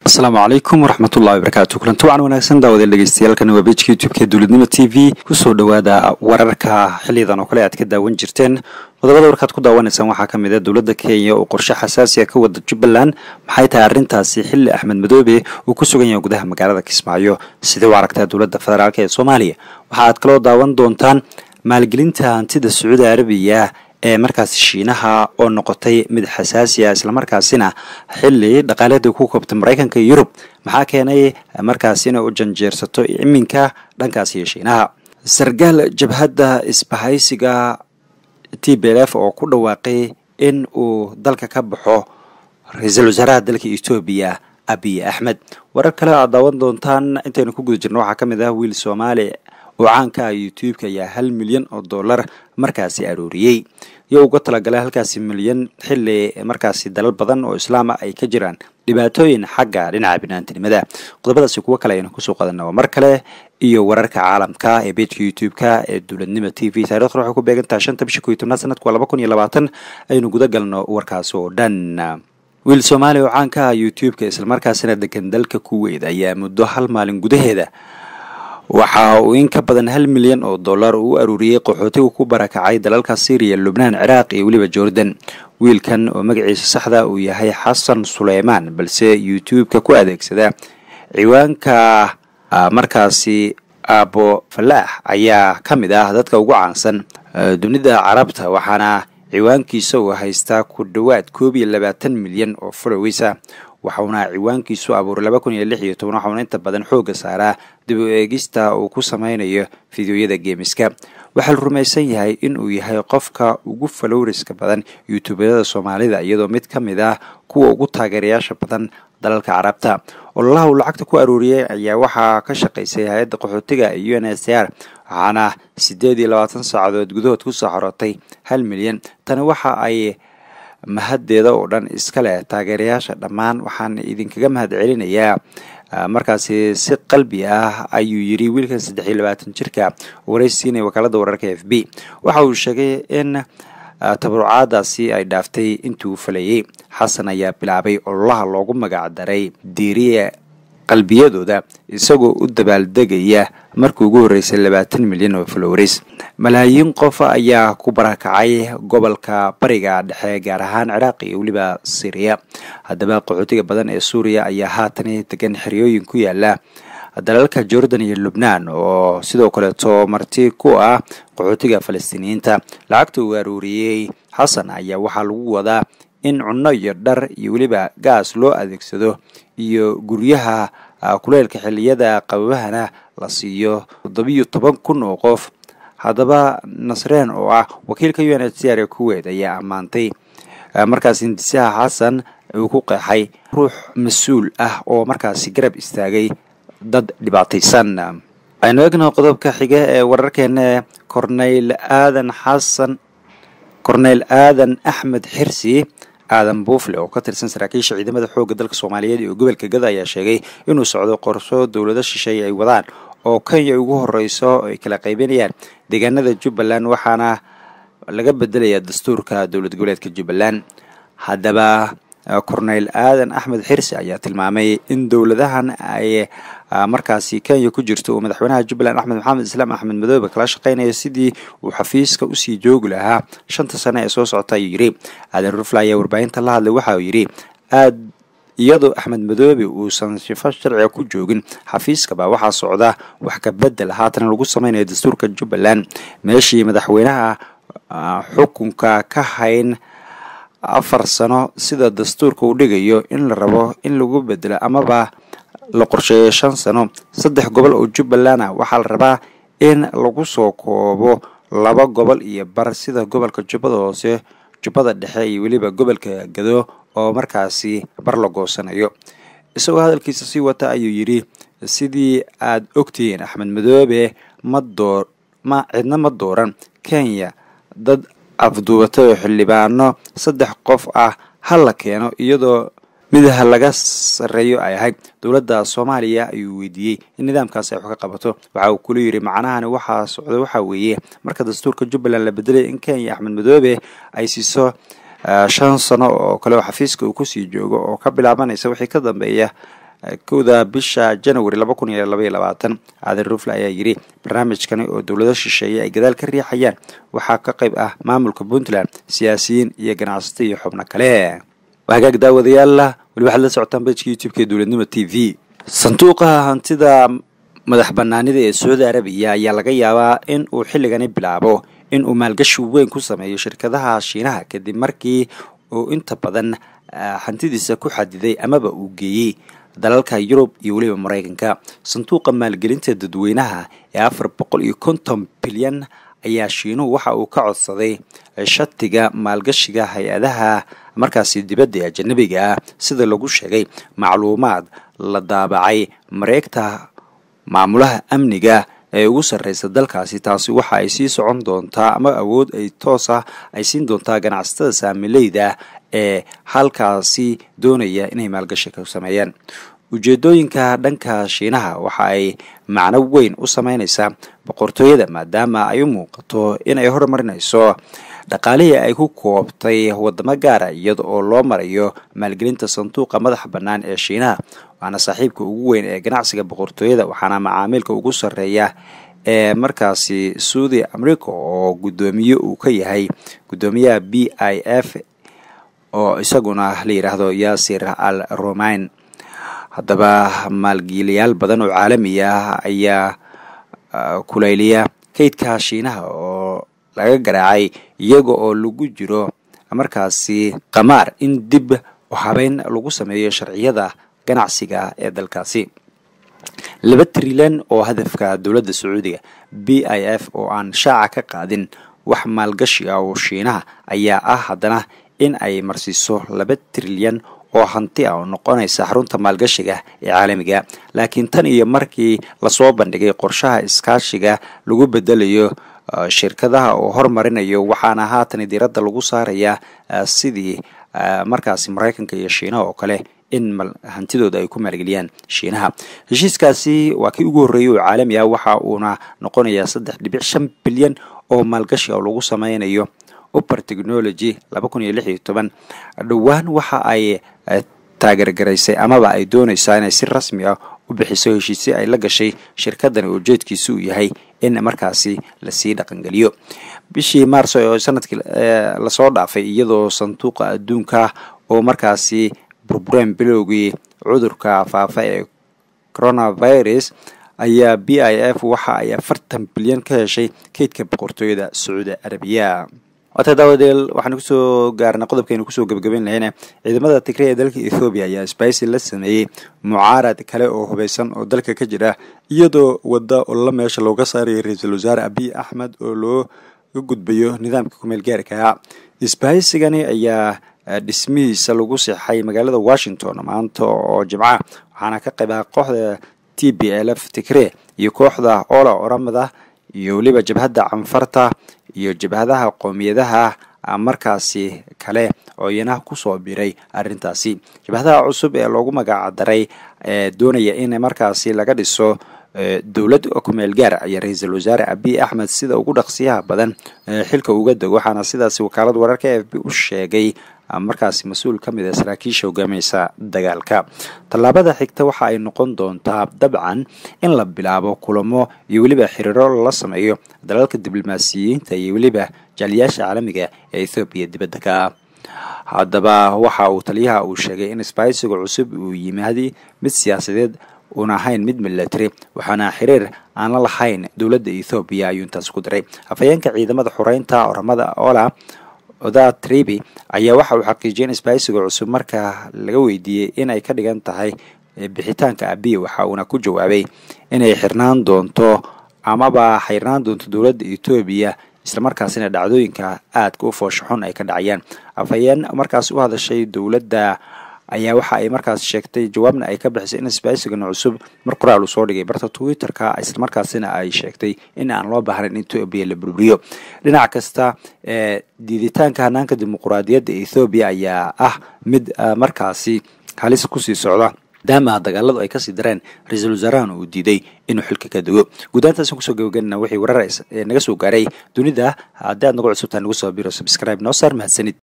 asalaamu calaykum waraxmatullahi wabarakaatu kulanti wacan wanaagsan daawadeel dhegeystayaaalkan waa bejka youtube-ka dowladnimo t v kusoo dhowaada wararka xiliyadan oo kale aad ka daawan jirteen qodobada warkaad ku daawanaysaan waxaa ka mid a dowladda kenya oo qorshe xasaasiya ka wada jubbaland maxay tahay arrintaasi xilli axmed madoobe uu ku sugan yahay gudaha magaalada kismaayo sidee u aragtaa dowladda federaalk ee soomaaliya waxa aad kaloo daawan doontaan maalgelinta hantida sacuudi arabiya ee markaasi shiinaha oo noqotay mid xasaasi ah islamarkaasina xili dhaqaaleeda ku koobtay maraykanka iyo yurub maxaa keenay markaasi inay u janjeersato iminka dhankaasi iyo shiinaha sargaal jabhadda isbahaysiga t b l f oo ku dhawaaqay in uu dalka ka baxo ra-iisul wasaaraha dalka etoobiya abiy axmed warar kale aad daawan doontaan intaynu ku guda jirno waxaa ka mid ah wiil soomaali oo caanka ah youtube-ka ayaa hal milyan oo dollar markaasi arooriyey iyo uga talagalay halkaasi milyan xili markaasi dalal badan oo islaama ay ka jiraan dhibaatooyin xagga dhinaca binaantinimada qodobadaasi kuwo kale aynu kusoo qadanaa mar kale iyo wararka caalamka ee bejka youtube-ka ee dowladnimo t v taarikhdan waxay ku beegantaha shanta bisha ko iyo tobnaad sanadku waa laba kun iyo labaatan aynu guda galno warkaas oo dhan wiil soomaaliya oo caanka ah youtube-ka islamarkaasina degan dalka kuweyd ayaa muddo hal maalin gudaheeda waxa uu in ka badan hal milyan oo dollar uu u aruuriyey qaxootiga ku barakacay dalalka syriya lubnaan ciraaq iyo weliba jordan wiilkan oo magaciisa saxda uu yahay xasan suleymaan balse youtube-ka ku adeegsada ciwaanka markaasi aabo falaax ayaa ka mid ah dadka ugu caansan dunida carabta waxaana ciwaankiisa uu haystaa ku dhowaad koob iyo labaatan milyan oo followeysa waxauna ciwaankiisu abuuray laba kun iyo lix iyo toban waxauna inta badan xoogga saaraa dib u eegista uu ku sameynayo fideoyada geemiska waxaa la rumaysan yahay in uu yahay qofka ugu falowriska badan youtuubyada soomaalida iyadoo mid ka mid ah kuwa ugu taageerayaasha badan dalalka carabta ololaha uu lacagta ku aruuriyey ayaa waxaa ka shaqaysay hay-adda qaxootiga iyo u n s r waxaana siddeed iyo labaatan saacadood gudahood kusoo xorotay hal milyan tani waxa ay mahaddeeda oo dhan iska leh taageerayaasha dhammaan waxaan idinkaga mahad celinayaa markaasi si qalbi ah ayuu yiri wiilkan saddex iyo labaatan jirka waraysiinaya wakaalada wararka f b waxa uu sheegay in tabarucaadaasi ay dhaaftay intuu falayey xasan ayaa bilaabay ololaha loogu magac daray diiriye qalbiyadooda isagoo u dabaaldegaya markii ugu horreysay labaatan milyan oo flowris malaayiin qof ayaa ku barakacay gobolka bariga dhexe gaar ahaan ciraaq iyo weliba syriya haddaba qaxootiga badan ee suuriya ayaa haatan degan xeryooyin ku yaala dalalka jordan iyo lubnaan oo sidoo kaleeto marti ku ah qaxootiga falastiiniyiinta lacagta uu aruuriyey xasan ayaa waxaa lagu wadaa in cunno iyo dhar iyo weliba gaas loo adeegsado iyo guryaha kuleelka xiliyada qababahana la siiyo toddobiyo toban kun oo qof haddaba nasreen oo ah wakiilka u n h c r ee kuweyt ayaa ammaantay markaas hindisaha xasan uu ku qeexay ruux mas-uul ah oo markaasi garab istaagay dad dhibaataysan aynu egno qodobka xige ee wararkeena corneyl aadan xasan corneyl aadan axmed xirsi aadan buufle oo ka tirsan saraakiisha ciidamada xoogga dalka soomaaliyeed iyo gobolka gada ayaa sheegay inuu socdo qorsho dowlado shisheeye ay wadaan oo kenya ugu horeyso ay kala qaybinayaan deegaanada jubbaland waxaana laga bedelayaa dastuurka dowlad goboleedka jubbaland haddaba corneyl aadan axmed xirsi ayaa tilmaamay in dowladahan ay markaasi kenya ku jirto uu madaxweynaha jubbaland axmed maxamed islaam axmed madoobe kala shaqeynaya sidii uu xafiiska usii joogi lahaa shanta sane ee soo socota ayuu yidhi aadan rufla ayaa warbaahinta la hadlay waxa uu yidhi aad iyadoo axmed madoobe uusan shifo sharciga ku joogin xafiiskaba waxaa socda wax ka bedel haatan lagu sameynayo dastuurka jubbaland meeshii madaxweynaha xukunka ka hayn afar sano sida dastuurka uu dhigayo in la rabo in lagu bedelo amaba la qorsheeyo shan sano saddex gobol oo jubbaland ah waxaa la rabaa in lagu soo koobo laba gobol iyo bar sida gobolka jubbada hoose jubbada dhexe iyo weliba gobolka gado oo markaasi bar la goosanayo isagoo hadalkiisa sii wata ayuu yidhi sidii aad ogtihiin axmed madoobe ma door ma cidna ma dooran kenya dad afduubatay oo xildhibaano saddex qof ah ha la keeno iyadoo midaha laga sarreeyo ay ahayd dowladda soomaaliya ayuu weydiiyey in nidaamkaasi ay wax ka qabato waxa uu kula yidhi macnahani waxaa socda waxaa weeye marka dastuurka jubbaland la bedelay in kenya axmed madoobe ay siiso shan sano oo kale oo xafiiska uu kusii joogo oo ka bilaabanaysa wixii ka dambeeya kowda bisha january laba kun iyo labaiyo labaatan aadan rufle ayaa yidhi barnaamijkani oo dowlado shisheeye ay gadaal ka riixayaan waxaa ka qayb ah maamulka puntland siyaasiyiin iyo ganacsato iyo xubno kale hagaag daawadayaal weli waxaad la socotaan bejka youtube-ka ee dowladnimo t v sanduuqa hantida madax banaanida ee sacuudi arabiya ayaa laga yaabaa in uu xilligani bilaabo in uu maalgashi weyn ku sameeyo shirkadaha shiinaha kadib markii uu inta badan hantidiisa ku xadiday amaba uu geeyey dalalka yurub iyo weliba maraykanka sanduuqa maalgelinta dadweynaha ee afar boqol iyo konton bilyan ayaa shiinuhu waxa uu ka codsaday shatiga maalgashiga hay-adaha markaasi dibadda ee ajanabiga ah sida lagu sheegay macluumaad la daabacay mareegta maamulaha amniga ee ugu sarreysa dalkaasi taasi waxa ay sii socon doontaa ama awood ay toos ah ay siin doontaa ganacsatada saamileyda ee halkaasi doonaya inay maalgashi ka sameeyaan ujeedooyinka dhanka shiinaha waxa ay macno weyn u sameynaysaa boqortooyada maadaama ay u muuqato in ay horumarinayso dhaqaalihii ay ku koobtay wadamo gaara iyada oo loo marayo maalgelinta sanduuqa madaxa bannaan ee shiinaha waana saaxiibka ugu weyn ee ganacsiga boqortooyada waxaana macaamiilka ugu sarreeya ee markaasi saudi america oo guddoomiye uu ka yahay guddoomiyaha b i f oo isaguna la yidhaahdo yaasir al romain haddaba maalgiilayaal badan oo caalami ah ayaa kulayliya kaydka shiinaha oo laga garaacay iyaga oo lagu jiro markaasi qamaar in dib habeyn lagu sameeyo sharciyada ganacsiga ee dalkaasi laba trilyan oo hadafka dowladda sacuudiga b i f oo aan shaaca ka qaadin wax maalgashi ah oo shiinaha ayaa ah haddana in ay marsiiso laba trilyan oo hanti ah oo noqonaysa xarunta maalgashiga ee caalamiga laakiin tan iyo markii lasoo bandhigay qorshaha iskaashiga lagu bedelayo shirkadaha oo hormarinayo waxaana haatan diiradda lagu saarayaa sidii markaasi maraykanka iyo shiinaha oo kale in hantidooda ay ku maalgeliyaan shiinaha heshiiskaasi waa kii ugu horreeyay oo caalami ah waxa uuna noqonayaa saddex dhibic shan bilyan oo maalgashi oo lagu sameynayo upper technology laba kun iyo lix iyo toban dhowaan waxa ay taageergaraysay amaba ay doonaysaa inay si rasmi ah u bixiso heshiisyo ay la gashay shirkadani ujeedkiisu uu yahay in markaasi lasii dhaqangeliyo bishii maarso oo sanadkii lasoo dhaafay iyadoo sanduuqa adduunka oo markaasi burbureen bilowgii cudurka faafa ee coronavirus ayaa b i f waxa ay afartan bilyan ka heshay kaydka boqortooyada sacuudi arabiya waata daawadeel waxaan kusoo gaarnay qodobkaynu kusoo gebagabeyn lahayna ciidamada tigray ee dalka ethoobiya ayaa sbaisi la sameeyey mucaarad kale oo hubaysan oo dalka ka jira iyadoo wadda ololo meesha looga saaraya ra-iisul wasaare abiy axmed oo looga gudbayo nidaamka kumeel gaarka sbaisigani ayaa dhismihiisa lagu seexay magaalada washington maanta oo jimca waxaana ka qayba kooxda t b l f tigre iyo kooxda ola oramada iyo weliba jabhadda canfarta iyo jabhadaha qoomiyadaha markaasi kale oo iyana kusoo biray arrintaasi jabhadaha cusub ee loogu magacdaray ee doonaya in markaasi laga dhiso dowlad kumeel gaar ayaa ra-iisul wasaare abiy axmed sida ugu dhaqsiyaha badan xilka uga dego waxaana sidaasi wakaalada wararka e f b u sheegay markaasi mas-uul ka mid a saraakiisha hogaaminaysa dagaalka tallaabada xigta waxa ay noqon doontaa dabcan in la bilaabo kulamo iyo weliba xiriiro la sameeyo dalalka diblomaasiyiinta iyo weliba jaaliyaasha caalamiga ee ethoobiya dibadda ka ah haddaba waxa uu taliyaha uu sheegay in sbaisiga cusub uu yimaadi mid siyaasadeed uuna ahayn mid milatary waxaana xiriir aan la lahayn dowladda ethoobiya ayuu intaas ku diray afhayeenka ciidamada xoreynta oramada ola oda tribi ayaa waxa uu xaqiijiyay in sbaisiga cusub marka laga weydiiyey in ay ka dhigan tahay bixitaanka abiy waxa uuna ku jawaabay inay xirnaan doonto amaba xirnaan doonto dowladda etoobiya islamarkaasina dhacdooyinka aadka u fooshaxun ay ka dhacayaan afhayeen markaas u hadashay dowladda ayaa waxa ay markaas sheegtay jawaabna ay ka bixisay in sbaisigan cusub mar qoraal uu soo dhigay barta twitterka islamarkaasina ay sheegtay in aan loo baahnayn in etoobiya la burburiyo dhinac kasta ee diiditaanka hanaanka dimuquraadiyadda ethoobiya ayaa ah mid markaasi halis kusii socda maadaama dagaaladu ay kasii dareen ra-iisul wasaarahan uu diiday inuu xilka ka dego guudahantaasn kusoo gabagaynana wixii warar naga soo gaaray dunida haddii aad nagu cusubtahay nagu soo biro subscribe noo saar mahadsanid